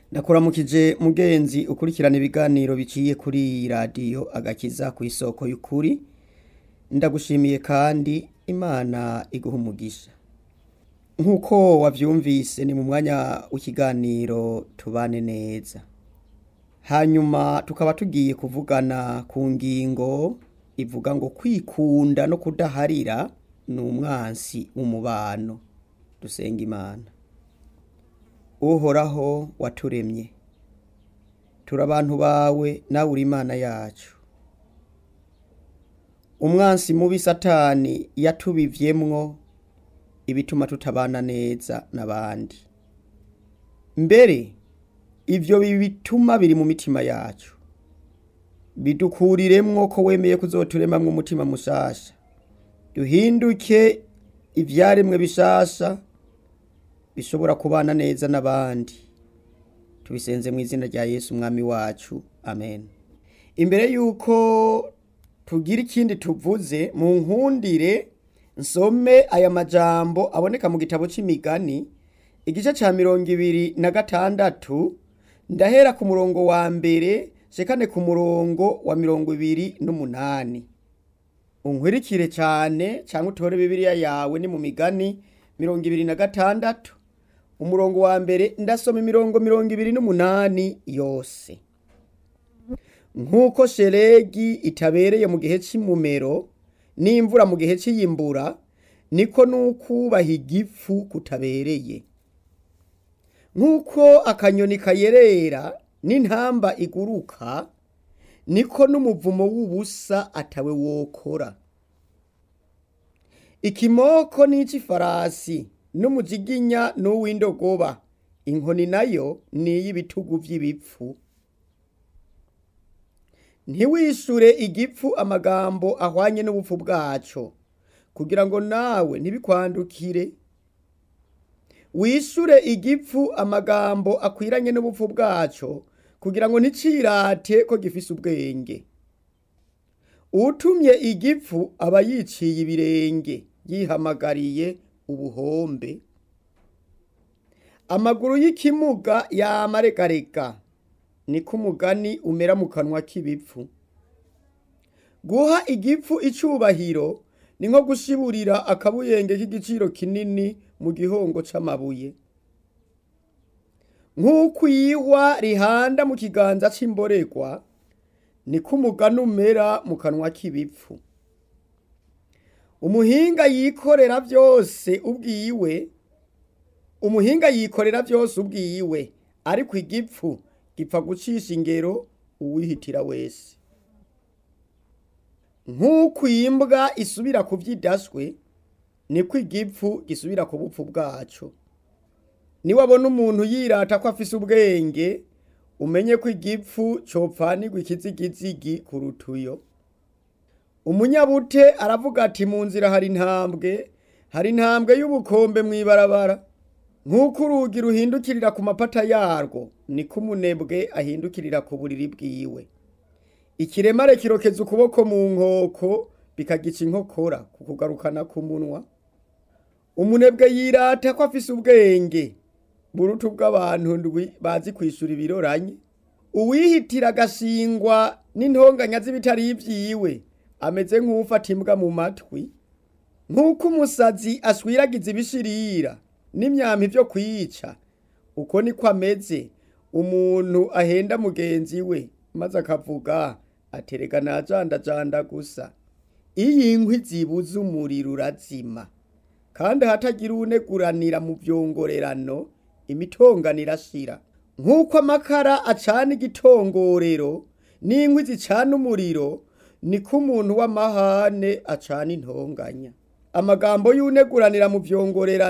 ndakuramukije mugenzi ukurikirana ibiganiro biciye kuri iyi radiyo agakiza ku isoko y'ukuri ndagushimiye kandi imana iguha umugisha nk'uko wabyumvise ni mu mwanya w'ikiganiro tubane neza hanyuma tukaba tugiye kuvugana ku ngingo ivuga ngo kwikunda no kudaharira ni umwansi w'umubano dusenga imana uhoraho waturemye turi abantu bawe nawe uri imana yacu umwansi mubi satani yatubivyemwo ibituma tutabana neza n'abandi mbere ivyo bituma biri mu mitima yacu bidukuriremwo ko wemeye kuzoturemamwo umutima mushasha duhinduke ivyaremwe bishasha bishobora kubana neza n'abandi tubisenze mu izina rya yesu umwami wacu amen imbere y'uko tugira ikindi tuvuze mu nkundire nsome aya majambo aboneka mu gitabo c'imigani igice ca mirongo ibiri na gatandatu ndahera ku murongo wa mbere shekane ku murongo wa mirongo ibiri n'umunani unkwirikire cyane cyangwa utore bibiliya yawe ni mu migani mirongo ibiri na gatandatu umurongo wa mbere ndasoma imirongo mirongo ibiri n'umunani yose nk'uko sheregi itabereye mu gihe c'imumero n'imvura mu gihe c'iyimbura niko n'ukubaha igifu kutabereye nk'uko akanyoni kayerera n'intamba iguruka niko n'umuvumo w'ubusa atawe wokora ikimoko n'ic'ifarasi n'umujiginya n'uw'indogoba inkoni nayo ni iy'ibitugu vy'ibipfu ntiwishure igipfu amagambo ahwanye n'ubupfu bwaco kugira ngo nawe ntibikwandukire wishure igipfu amagambo akwiranye n'ubupfu bwaco kugira ngo nticirate ko gifise ubwenge utumye igipfu aba yiciye ibirenge yihamagariye ubuhombe amaguru y'ikimuga yamaregarega niko umugani umera mu kanwa k'ibipfu guha igipfu icubahiro ni nko gushiburira akabuyenge k'igiciro kinini mu gihongo c'amabuye nk'uko iyihwa rihanda mu kiganza c'imboregwa niko umugani umera mu kanwa k'ibipfu umuhinga yikorera byose ubwiwe umuhinga yikorera byose ubwiwe ariko igipfu gipfa gucisha ingero uwihitira wese nk'uko imbwa isubira ku vyidaswe niko igipfu gisubira ku bupfu bwaco niwabona umuntu yirata ko afise ubwenge umenye ko igipfu copfanirwa ikizigizigi ku rutuyo umunyabute aravuga ati mu nzira hari intambwe hari intambwe y'ubukombe mw'ibarabara nk'uko urugi ruhindukirira ku mapata yarwo niko umunebwe ahindukirira ku buriri bwiwe ikiremare kirokeza ukuboko mu nkoko bikagica inkokora ku kugarukana ku munwa umunebwe yirata ko afise ubwenge burutu bw'abantu ndwi bazi kwishura ibiroranye uwihitira agashingwa n'intonganya z'ibitari ivyiwe ameze nk'ufata imbwa mu matwi nk'uko umusazi aswiragiza ibishirira n'imyampi vyo kwica uko niko ameze umuntu ahenda mugenzi we maze akavuga aterega najandajanda gusa iyo inkwi zibuze umuriro urazima kandi hatagira uwuneguranira mu vyongorerano imitongano irashira nk'uko amakara acana igitongorero n'inkwi zicana umuriro niko umuntu w'amahane acana intonganya amagambo y'uneguranira mu vyongorerano